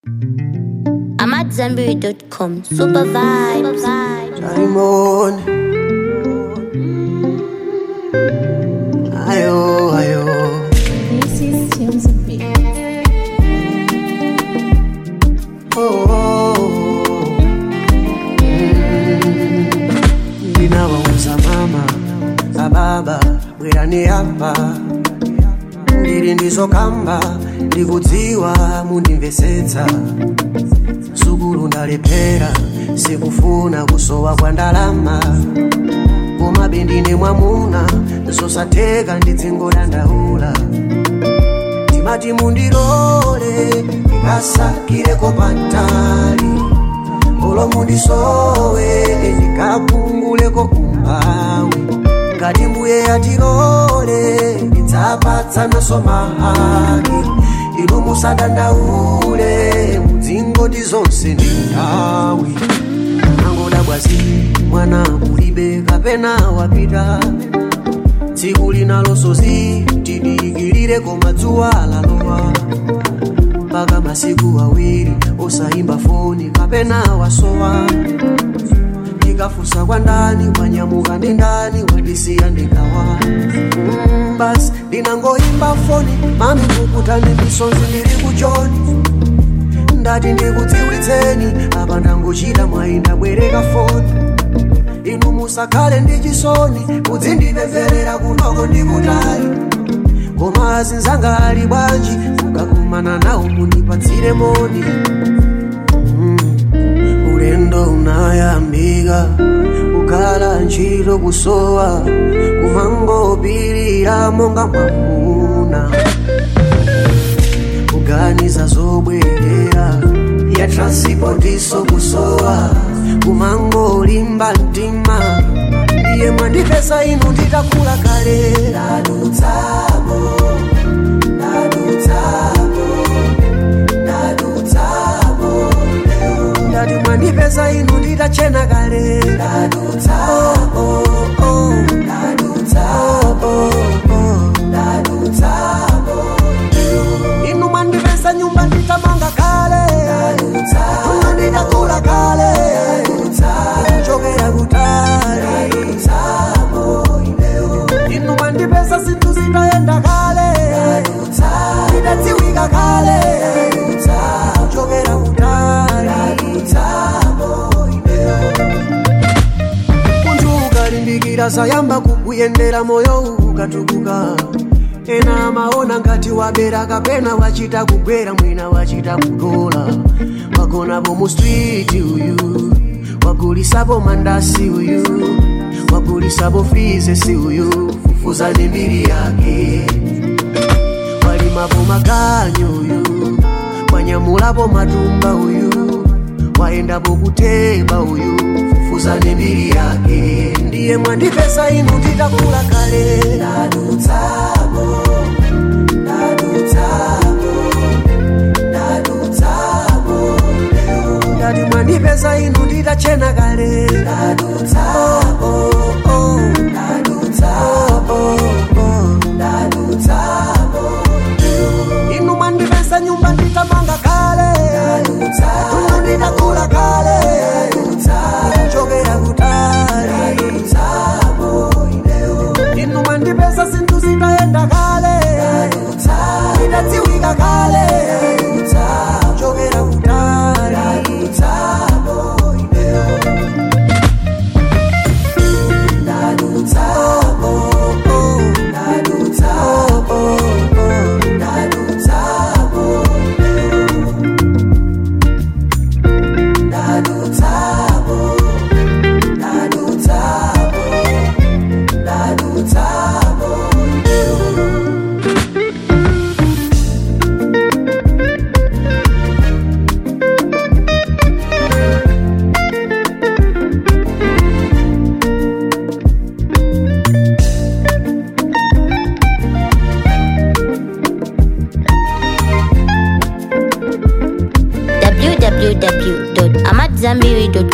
I'm at Zenberry.com. Super vibes. Time on. Ayo, ayo. This is Tunes of Beat. Oh, oh, oh. Mm. Ndinawauza mama na baba bwerani apa ndiri ndizokamba ndikudziwa mundimvesetsa sukulu ndalephera sikufuna kusowa kwa ndalama koma bendine mwamuna zosatheka ndidzingodandaula timati mundilole ndikasakireko pantali olo mundisowe ndikapunguleko umphawi ngati mbuye yatilole ndidzapatsanaso mahaki inu musadandaule mudzingondi zonse ndi nthawi angoda bwazi mwana ulibe kapena wapita tsiku linalosozi tidikirire koma dzuwa lalowa mpaka masiku awiri osayimba foni kapena wasowa ndikafunsa kwa ndani wanyamuka ndi ndani wandisiya ndikawa mm, basi ndinangoyimba foni mami kukutani misonzi ndili kujoni ndati ndikudziwitseni apa ndangochita mwayinda bwereka foni inu musakhale ndi chisoni mudzindipempherera kunoko ndi kutali koma azinzanga ali bwanji mukakumana nawo mundipatsire moni mm. ulendo unayambika kukhala ntchito kusowa kumangopirira monga mwamuna kuganiza zobwerera ya transipotiso kusowa kumangolimba mtima ndiye mwandipesa inu nditakula kale ndadutsamo ndadutsamo ndadutsamo ndati mwandipesa inu nditachena kale ndadutsamo oh, ndadutsamo ndadutsamo inu mwandipesa nyumba nditamanga kale tuna nditakula kale chokera kutali inu mwandipesa zinthu zitayenda kale ndidadziwika kale chokera kutali munthu ukalimbikira sayamba kukuyendera moyo ukatukuka ena amaona ngati wabera kapena wachita kugwera mwina wachita kudola wagonapo mu street uyu wagulisapo mandasi uyu wagulisapo frizesi uyu fufuzani mbiri yake walimapo maganyo uyu wanyamulapo matumba uyu waendapo kuteba uyu fufuzani mbiri yake ndiye mwandipesa inu nditakula kale ndadutsamo ndadutsamo ndadutsamo ndati mwandipesa inu nditachena kale ndadutsamo oh, ndadutsamo ndadutsamo inu mwandipesa nyumba nditamanga kale tuna nditakula kale chokera kutali inu mwandipesa zinthu zitayenda kale ndidadziwika kale chokera kutali ndadutsamo oh, ndadutsamo oh, ndadutsamo ndadutsamo ndadutsamo ndadutsamo www.amatzambiri.com.